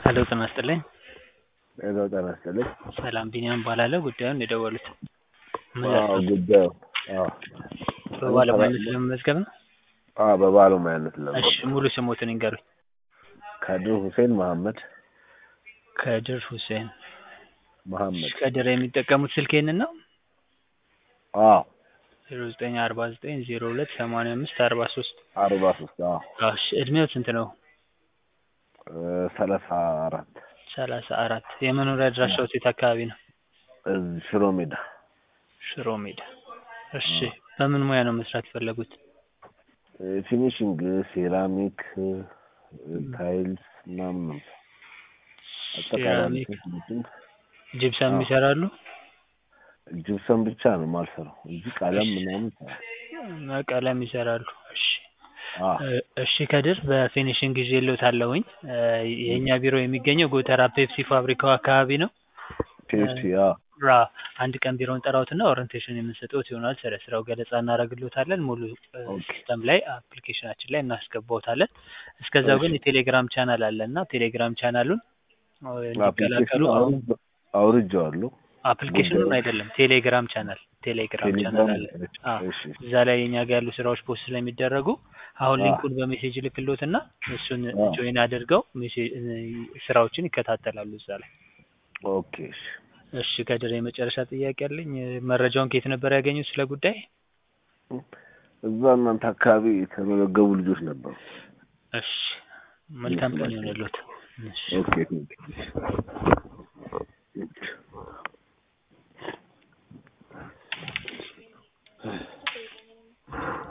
ሄሎ ጤና ይስጥልኝ። ሄሎ ጤና ይስጥልኝ። ሰላም ቢኒያም እባላለሁ። ጉዳዩን የደወሉት ምን አዎ ያስታውሱ? ጉዳዩ አዎ በባለሙያነት ለመመዝገብ ነው? አዎ በባለሙያነት እሺ ለመመዝገብ ሙሉ ስሞትን ይንገሩኝ። ከድር ሁሴን መሐመድ ከድር ሁሴን። መሐመድ ከድር የሚጠቀሙት ስልክ ይህንን ነው? አዎ ዜሮ ዘጠኝ አርባ ዘጠኝ ዜሮ ሁለት ሰማንያ አምስት አርባ ሶስት አርባ ሶስት አዎ እሺ እድሜው ስንት ነው? እ ሰላሳ አራት ሰላሳ አራት የመኖሪያ አድራሻው የት አካባቢ ነው? እዚህ ሽሮ ሜዳ ሽሮ ሜዳ። እሺ በምን ሙያ ነው መስራት የፈለጉት? እ ፊኒሽንግ ሴራሚክ እ ታይልስ ምናምን ነው አጠቃላይ ሴራሚክ፣ ፊኒሽንግ ጂፕሰም አዎ። ይሰራሉ? ጅብሰን ብቻ ነው የማልሰራው እንጂ ቀለም ምናምን እሰራለሁ። እና ቀለም ይሰራሉ። እሺ አዎ እ እሺ ከድር በፊኒሽንግ ይዤልዎታለሁኝ። እ የእኛ ቢሮ የሚገኘው ጎተራ ፔፕሲ ፋብሪካው አካባቢ ነው። ፔፕሲ አዎ ራ አንድ ቀን ቢሮውን ጠራዎትና ኦሪንቴሽን የምንሰጥዎት ይሆናል። ስለ ስራው ገለጻ እናደርግልዎታለን። ሙሉ እ ኦኬ ሲስተም ላይ አፕሊኬሽናችን ላይ እናስገባዎታለን። እስከዛው ግን እሺ የቴሌግራም ቻናል አለ እና ቴሌግራም ቻናሉን እ እንዲቀላቀሉ አፕሊኬሽኑ አሁን አውርጄ- አውርጄዋለሁ። አፕሊኬሽኑን ጉዳዩ አይደለም ቴሌግራም ቻናል ቴሌግራም ቻናል ቴሌግራም አለ። አዎ እሺ እዛ ላይ የኛ ጋር ያሉ ስራዎች ፖስት ስለሚደረጉ አሁን አዎ ሊንኩን በሜሴጅ ልክልዎትና እሱን አዎ ጆይን አድርገው ሜሴ- እ ስራዎችን ይከታተላሉ እዛ ላይ። ኦኬ እሺ እሺ ከድር የመጨረሻ ጥያቄ አለኝ። እ መረጃውን ከየት ነበር ያገኙት ስለ ጉዳይ? እዛ እናንተ አካባቢ የተመዘገቡ ልጆች ነበሩ። እሺ መልካም ቀን ስማቸው ይሆንልዎት። እሺ ኦኬ ቴንክ ዩ